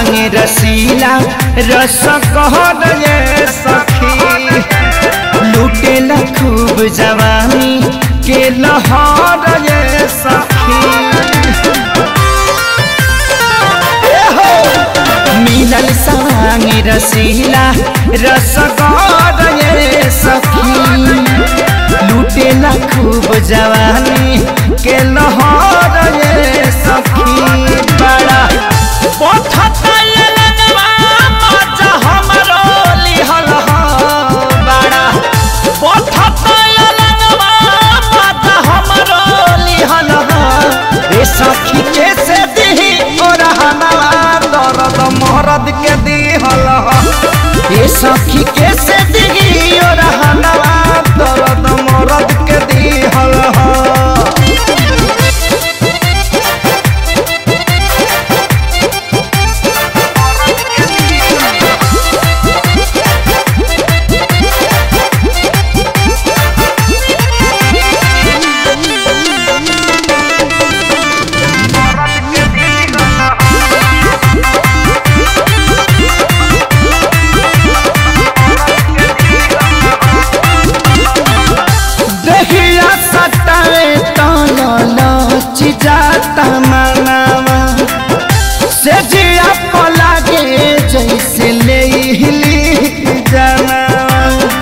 सवांग रसीला रस कहर ये सखी लुटेला खूब जवानी के लहर ये सखी मिलल सवांग रसीला रस कहर ये सखी लुटेला खूब जवानी के लहर ये सखी बड़ा पथता ये लगवा मजा हमरो लिहल ह बड़ा पथता ये लगवा मजा हमरो लिहल ह रे सखी के से दिही और हनवा दर्द मरद के दिहल ह रे सखी के से दिही और हनवा दर्द मरद के दिहल ह देहिया सटावे तलच जाता मनावा से जिया पलागे जैसे ले हिली जनावा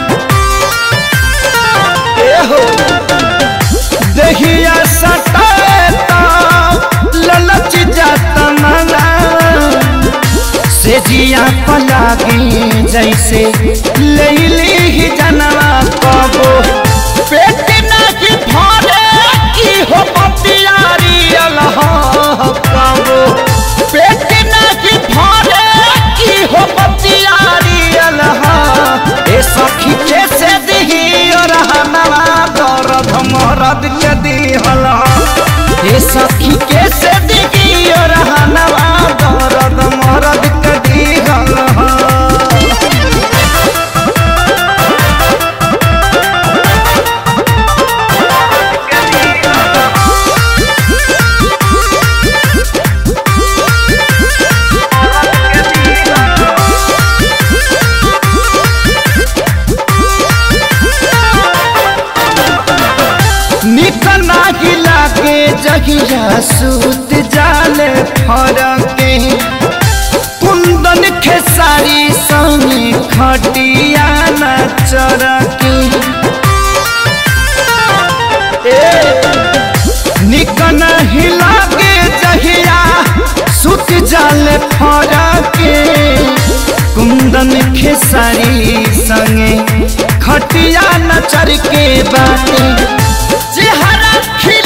एहो देहिया सटावे तलच जाता मनावा से जिया पलागे जैसे लैली ही जनवा कबो पेट नहीं भरे की हो बतियारी अलह कबो पेट नहीं भरे की हो बतियारी अलह ए सखी कैसे दिही और हनवा दर्द मरद के दिहल ए सखी कैसे दिही और हनवा दर्द मरद के दिहल निक नाही लागे जगिया सूत जाले फरके कुंदन खेसारी संगे खटिया न चरके निक नहीं लागे जहिया सूत जाले फरके कुंदन खेसारी संगे खटिया न चरके बाटे चेहरा खिल